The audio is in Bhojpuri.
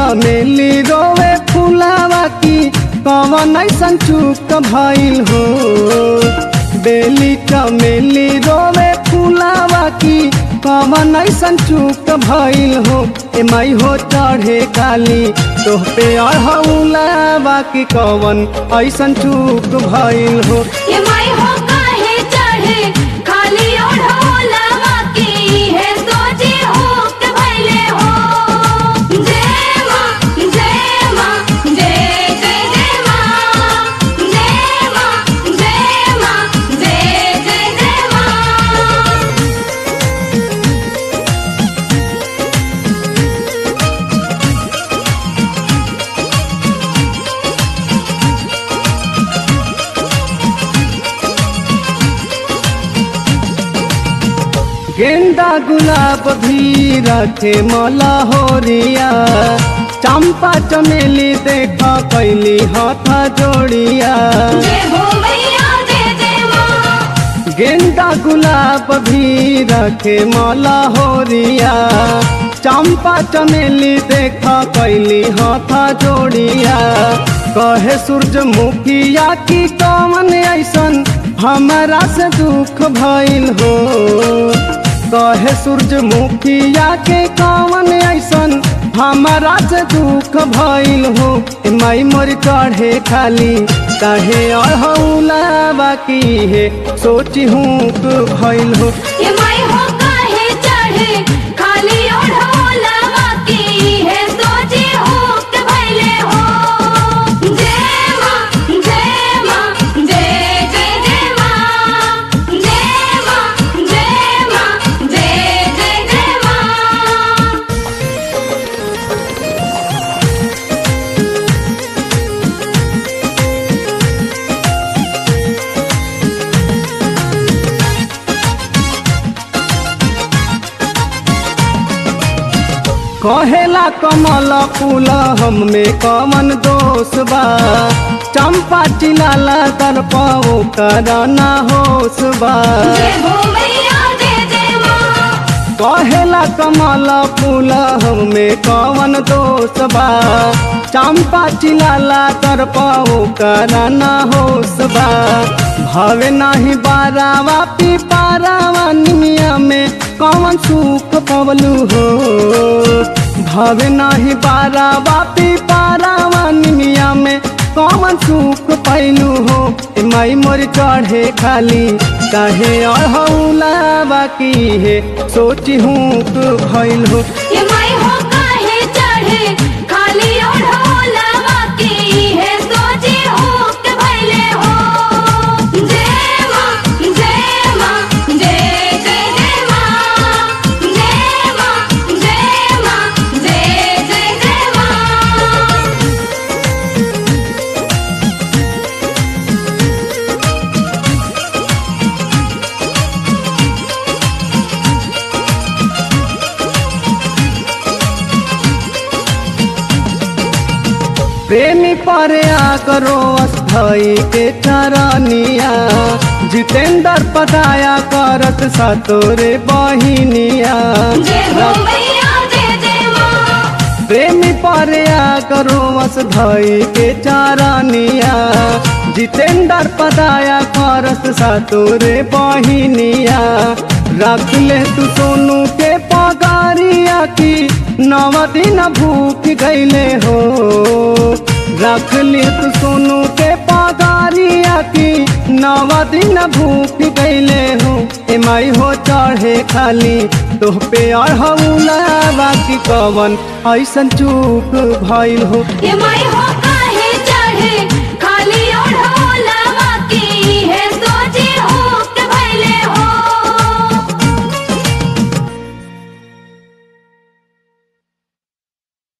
चमेली रोवे फुलावा की कवन ऐसन चूक भइल हो बेली चमेली रोवे फुलावा की कवन ऐसन चूक भइल हो ए माई हो चढ़े काली तोह पे अढ़ौलावा की कवन ऐसन चूक भइल हो ये माई हो काहे चढ़े खाली ओढ़ोलावा की है सोची हो के भैले हो जय माँ जय माँ जय जय जय माँ जय माँ जय माँ जय जय जय माँ गेंदा गुलाब भी रखे मला होरिया चंपा चमेली देखा कैली हाथ जोड़िया जय हो मैया जय जय माँ गेंदा गुलाब भी रखे मला होरिया चंपा चमेली देखा कैली हाथ जोड़िया कहे सूरजमुखिया की कौन ऐसन हमारा से दुख भइल हो कहे सूरजमुखिया के कौन ऐसन हमारा से दुख भइल हो ए माई मोर चढ़े खाली काहे अढ़ौला बाकी है सोची हूँ भइल हो ये माई हो काहे चढ़े खाली ओढ़ोलावा की है सोची हो के भैले हो जय माँ जय माँ जय जय जय माँ जय माँ जय माँ जय जय जय माँ कहेला कमल फूल हम में कमन दोष बा चंपा चिलाला तर पाओ करना होश बा जय हो मैया जय जय माँ कहेला कमल फूल हम में कवन दोष बा चंपा चिलाला तर पाओ करना होश बा भावे नाही बारावा पी पारावा निमिया में कवन सुख पवलू हो भावे नाही बारावा पी पारावा निमिया में कौन सुख पैलू हो ए माई मोर चढ़े खाली काहे अढ़ौला बाकी है सोची हूँ भइल हो ये माई हो काहे चढ़े खाली ओढ़ोलावा की है सोची हो के भैले हो जय माँ जय माँ जय जय जय माँ जय माँ जय माँ जय जय जय माँ प्रेमी पर आ करो अस्थाई के चरनिया जितेंद्र पदाया करत सतोरे बहिनिया जय हो मैया जय जय माँ प्रेमी पर आ करो अस्थाई के चरनिया जितेंद्र पदाया करत सतोरे बहिनिया रख ले तू सोनू के पगारिया की नव दिन भूख गईले हो रख ले तू सोनू के पगारिया की नव दिन भूख गईले हो ए माई हो चढ़े खाली तोह पे अढ़ौला बाकी कवन ऐसन चूक भइल हो ये माई हो काहे चढ़े